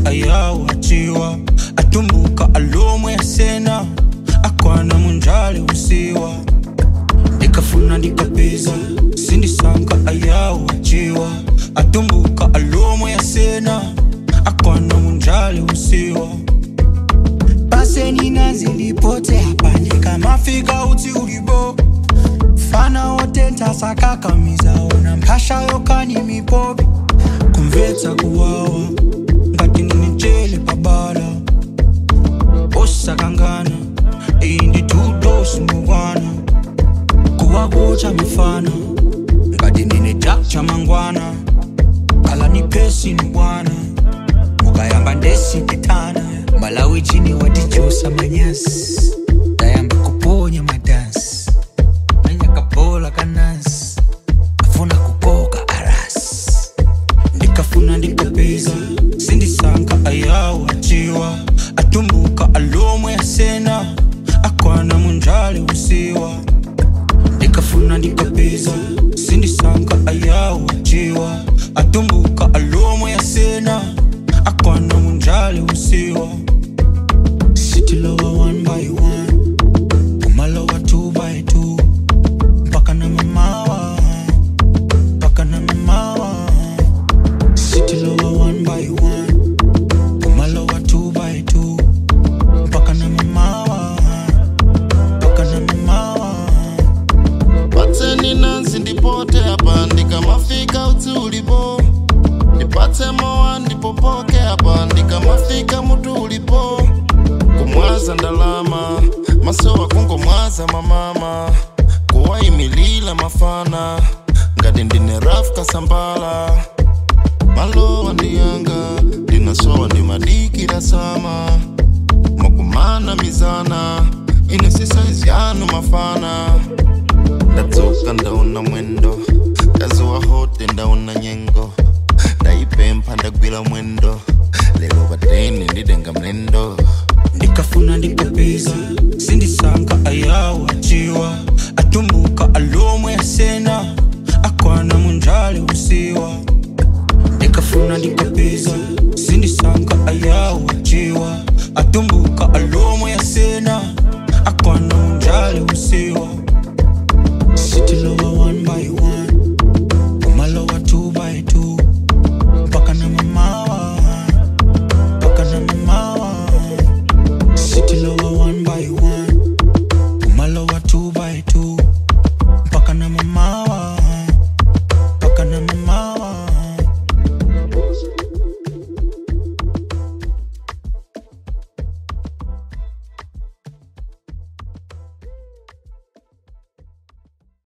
ayawo achiwa atumbuka alomwe asena akwana munjale usiwa ndikafuna ndikapeza sindisanka ayawo achiwa atumbuka alomwe asena akwana munjale usiwa paseni nazi lipote hapa ndikamafika uti ulibo fana otenta sakakamiza ona mphasha yokani mipopi kumvetsa kuwawa ngati ndinijele pabala osakangana iyi ndituto simukwana kuwakucha mifana ngati ndine chak cha mangwana kala ni pesi ni bwana mukayamba ndesipitana malawi chini watichusa manyasi tayamba kuponya madansi manyakabola kanasi afuna kukoka arasi ndikafuna ndikapeza sindisanka ayawo achiwa atumbuka alomwe asena akwana munjale usiwa ndikafuna ndikapeza sindisanka ayawo achiwa atumbuka alomwe asena akwana munjale usiwa sitilowa one by one kumalowa two by two mpaka na mamawa mpaka na mamawa sitilowa one by one kumalowa two by two mpaka na mamawa mpaka na mamawa patseni nansi ndipote apa ndikamafika uti ulipo ndipatse mowa ndipopoke apa ndikamafika mutu ulipo kumwaza ndalama masowa kungomwaza mamama kuwayimilila mafana ngati ndine raf kasambala malowa ndiyanga ndinasowa ndimadikira sama makumana mizana ine sisaizi yanu mafana ndadzoka ndaona mwendo ndazowa hote ndaona nyengo ndayipempha ndagwira mwendo lero pateni ndidenga mlendo ndikafuna ndikapeza sindisanka ayawo achiwa atumbuka alomwe asena akwana munjale usiwa ndikafuna ndikapeza sindisanka ayawo achiwa atumbuka alomwe asena akwana munjale usiwa